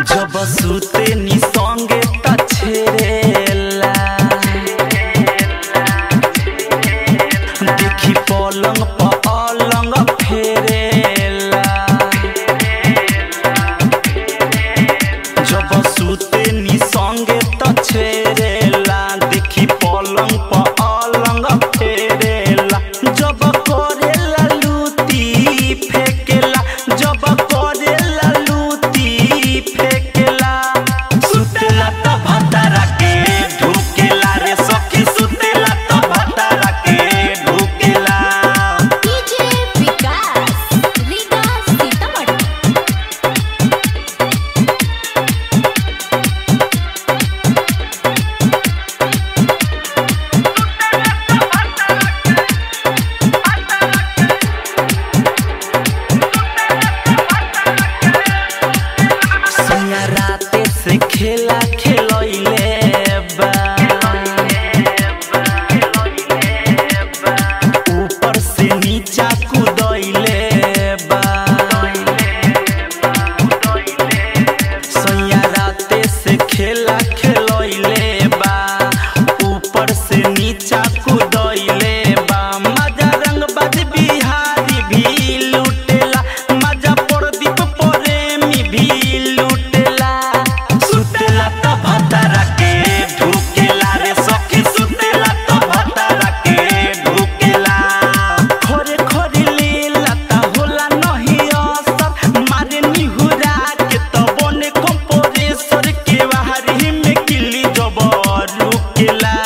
जब सुते नी संगे त छेड़ेला देखी पलंग पलंग फेरेला जब सुते नी संगे त छेड़ेला देखी पलंग पलंग फेरेला जब करेला लूटी फेकेला जब करेला लूटी फेकेला सुतेला त भतारा के ढुकेला रे सखी सुतेला त भतारा के ढुकेला डीजे विकास रीगा सीतामढ़ी सोनिया राते से खेला खेलैले बा ऊपर से नीचा कूदैले बा सोनिया राते से खेला खेलैले बा ऊपर से नीचा कूदैले बा मजा रंग बाज बिहारी भी लुटेला मजा प्रदीप प्रेमी भी लुटेला सुतेला त भतारा के ढुकेला रे सखी सुतेला त भतारा के ढुकेला खोरे खोरे लेला त होला नहीं असर मारे निहुरा के त बने कंपोरेसर के बाहरी में किली जबर रुकेला